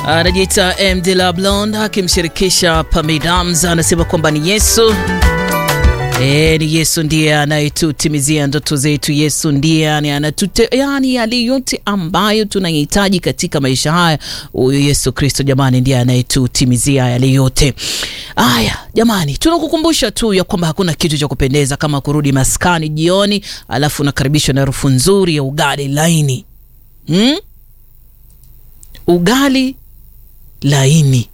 anajiita M de la Blonde akimshirikisha Pamidams, anasema kwamba ni Yesu E, ni Yesu ndiye anayetutimizia ndoto zetu. Yesu ndiye anatute, yani yale yote ambayo tunahitaji katika maisha haya, huyu Yesu Kristo jamani, ndiye anayetutimizia yale yote haya. Jamani, tunakukumbusha tu ya kwamba hakuna kitu cha kupendeza kama kurudi maskani jioni, alafu unakaribishwa na harufu nzuri ya ugali laini hmm? Ugali laini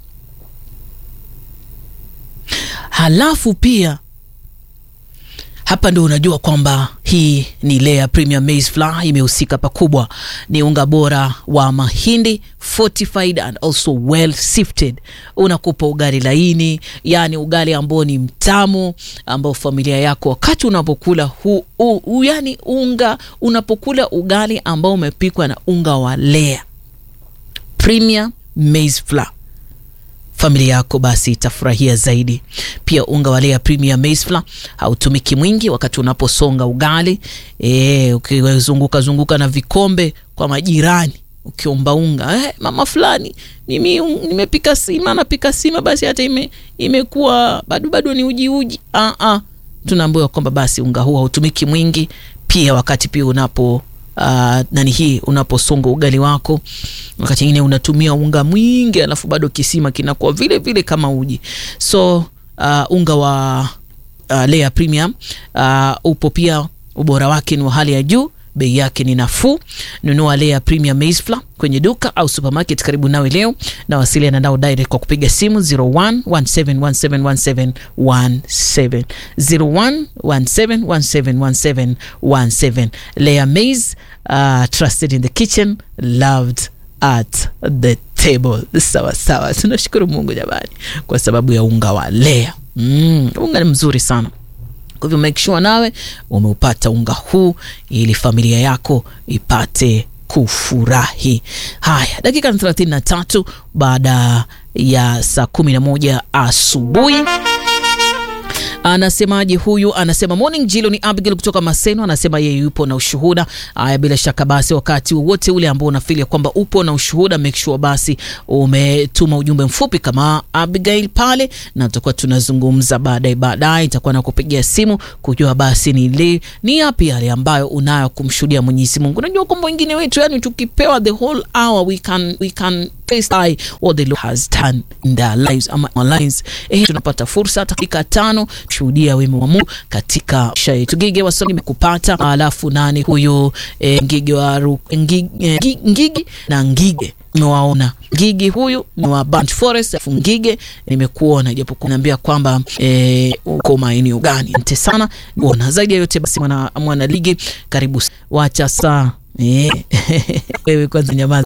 halafu pia hapa ndo unajua kwamba hii ni Lea Premium Maize Flour imehusika pakubwa. Ni unga bora wa mahindi fortified and also well sifted, unakupa ugali laini, yani ugali ambao ni mtamu, ambao familia yako wakati unapokula hu, hu, hu, yani unga unapokula ugali ambao umepikwa na unga wa Lea Premium Maize Flour familia yako basi itafurahia zaidi. Pia unga wa Lea Premium Maize Flour hautumiki mwingi wakati unaposonga ugali e, ukizunguka zunguka na vikombe kwa majirani ukiomba unga eh, mama fulani mimi nimepika sima, napika sima basi hata ime, imekuwa bado bado ni uji uji. Ah, ah, tunaambiwa kwamba basi unga huu hautumiki mwingi. Pia wakati pia unapo Uh, nani hii unaposonga ugali wako, wakati mwingine unatumia unga mwingi, alafu bado kisima kinakuwa vile vile kama uji. So uh, unga wa uh, Lea Premium uh, upo pia, ubora wake ni wa hali ya juu, bei yake ni nafuu. Nunua Lea Premium Maize Flour kwenye duka au supermarket karibu nawe leo, na wasiliana nao direct kwa kupiga simu 0117171717 0117171717. Lea Maize uh, trusted in the kitchen loved at the table. Sawa sawa, tunashukuru Mungu jamani kwa sababu ya unga wa Lea. Mm, unga ni mzuri sana. Kwa hivyo make sure nawe umeupata unga huu ili familia yako ipate kufurahi. Haya, dakika thelathini na tatu baada ya saa kumi na moja asubuhi. Anasemaje huyu? Anasema morning Jilo, ni Abigail kutoka Maseno. Anasema yeye yupo na ushuhuda. Haya, bila shaka basi, wakati wowote ule ambao unafikiria kwamba upo na ushuhuda, make sure basi umetuma ujumbe mfupi kama Abigail pale, na tutakuwa tunazungumza baadaye. Baadaye itakuwa na kupigia simu kujua basi ni li, ni yapi yale ambayo unayo kumshuhudia Mwenyezi Mungu. Unajua kwamba wengine wetu, yani tukipewa the whole hour we can we can face what the Lord has done in their lives ama our lives. Eh, tunapata fursa dakika tano shuhudia wema wa Mungu katika maisha yetu. Ngige wa Soni kupata, alafu nani huyu eh, Ngige wa Ngigi, eh, Ngigi na Ngige nimewaona Ngigi huyu ni wa Bunch Forest, afu Ngige nimekuona, japo kuniambia kwamba eh, uko maeneo gani. Asante sana kuona zaidi ya yote. Basi mwana, mwana ligi karibu, wacha saa eh, wewe kwanza nyamaza.